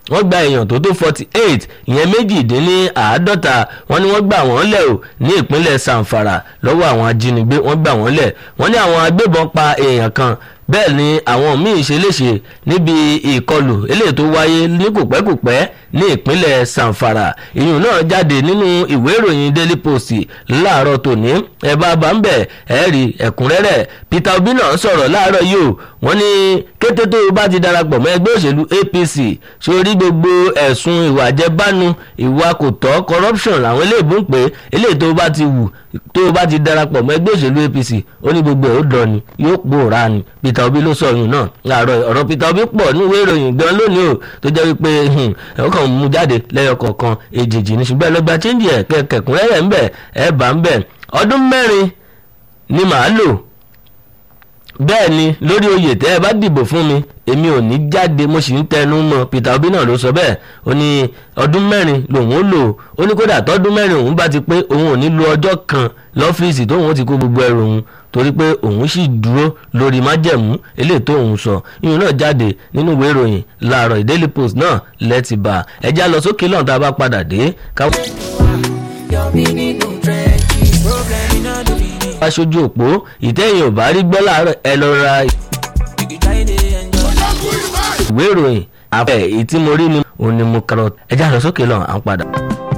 wọ́n gba èèyàn tó tó forty eight ìyẹn méjìdínláàádọ́ta wọ́n ní wọ́n gbà wọ́n lẹ̀ o ní ìpínlẹ̀ sanfara lọ́wọ́ àwọn ajínigbé wọ́n gbà wọ́n lẹ̀ wọ́n ní àwọn agbébọn pa èèyàn kan bẹ́ẹ̀ ni àwọn míín ṣe léṣe níbi ìkọlù eléyìí tó wáyé ní kòpẹ́kòpẹ́ ní ìpínlẹ̀ sanfara ìyún náà jáde nínú ìwé ìròyìn daily post láàárọ̀ tòní ẹ bá bá ń bẹ̀ ẹ rí ẹ̀kúnrẹ́rẹ́ peter obi náà sọ̀rọ̀ láàárọ̀ yìí o wọ́n ní kété tó o bá ti darapọ̀ mọ́ ẹgbẹ́ òṣèlú apc sórí gbogbo ẹ̀sùn ìwà àjẹbánu ìwà kò tọ́ corruption làwọn eléèbó ń pè é eléyìí tó o bá ti wù tó o bá ti darapọ̀ mọ́ ẹgbẹ́ òṣèlú apc ó ní gbogbo ẹ̀ ó dọ̀ ni yóò pòórá ni peter obi ló sọ ọyún náà láàárọ̀ ọ̀rọ̀ peter obi pọ̀ ní ìwé ìròyìn gan lónìí o tó jẹ́ wípé ẹ̀wọ́n kan mú jáde lẹ́yọ kọ̀ọ̀kan èjèèjì ní ṣùgbọ́n ẹlọ́gba chíńdì ẹ̀ kẹ̀kẹ́kùnrẹ́rẹ́ ń bẹ̀ ẹ̀ bá ń bẹ̀ ọdún mẹ́rin ni màá lò bẹ́ẹ̀ ni lórí oyè tẹ́ ẹ bá dìbò fún mi èmi ò ní jáde mo sì ń tẹnu mọ́ peter obi náà ló sọ bẹ́ẹ̀ ó ní ọdún mẹ́rin lòun ó lò ó ní kódà tọ́dún mẹ́rin òun bá ti pé òun ò ní lo ọjọ́ kan lọ́fíìsì tóun ó ti kó gbogbo ẹrù òun torí pé òun sì dúró lórí májẹ̀mú eléyìí tóun sọ ìyún náà jáde nínú ìwé ìròyìn láàárọ̀ daily post náà lẹ́tì bá ẹja lọ sókè lọ́n tá a bá padà dé káwọn. aṣojú òpó ìtẹ́yìn ò bá rí gbọ́ láàárọ̀ ẹ lọ ra ìwé ìròyìn àfẹ́ èyí tí mo rí ni òun ni mo kàrọ̀ ẹja lọ sókè lọ́n à ń padà.